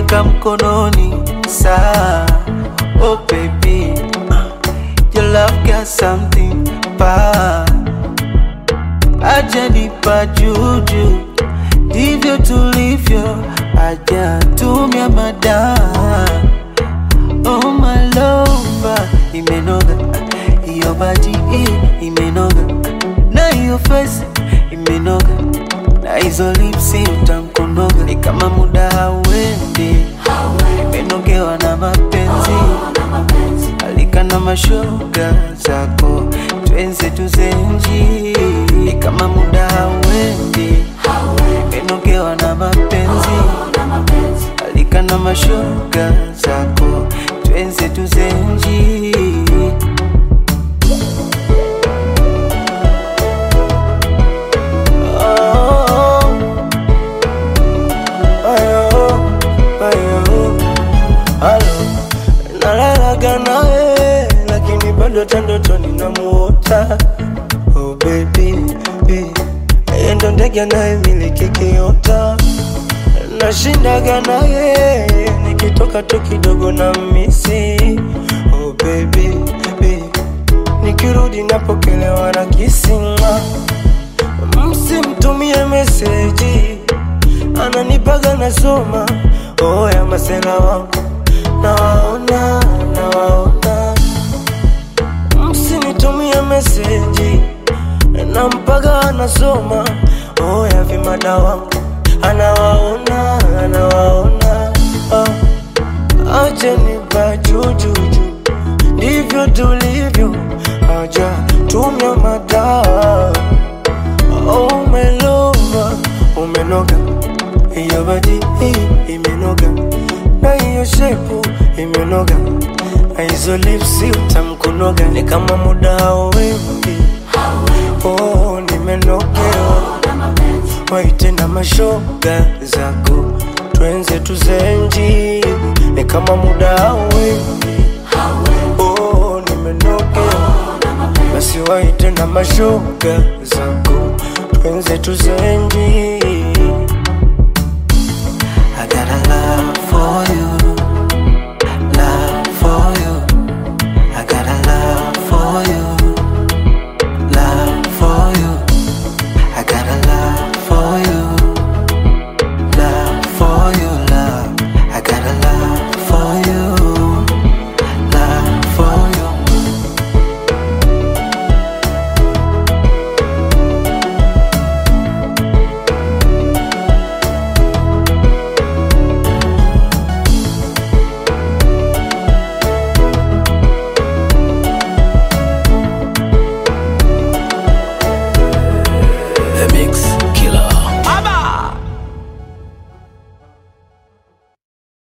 nimekushika mkononi saa oh baby your love got something pa ajanipa juju ndivyo tulivyo ajatumia madaa oh my lover imenoga iyo baji hii imenoga na hiyo face imenoga na hizo lipsi utamkonoga ni kama muda hauendi imenogewa na mapenzi alika na mashoga zako twenze tuzenji ni kama muda hauendi imenogewa na mapenzi alika na mashoga zako twenze tuzenji Oh, ayo, ayo, alo. Nalalaga nawe lakini bado hata ndotoni namuota oh baby, baby. Yeye ndo ndege anayemiliki kiota nashindaga naye nikitoka tu kidogo na misi oh baby, baby. nikirudi napokelewa na kisinga msimtumie meseji ananipaga nasoma oh ya masela wangu nawaona nawaona msinitumie meseji nampaga anasoma oh ya vimada wangu anawaona anawaona oh. achenipa jujuju ndivyo tulivyo haja tumia madaa oh, umelova umenoga hiyo badi hii imenoga na hiyo shepu imenoga na hizo lipsi utamkunoga ni kama muda hauendi oh, nimenogewa waite na mashoga zako twenze tuzenji ni kama muda hauendi oh, nimenogewa basi waite na mashoga zako twenze tuzenji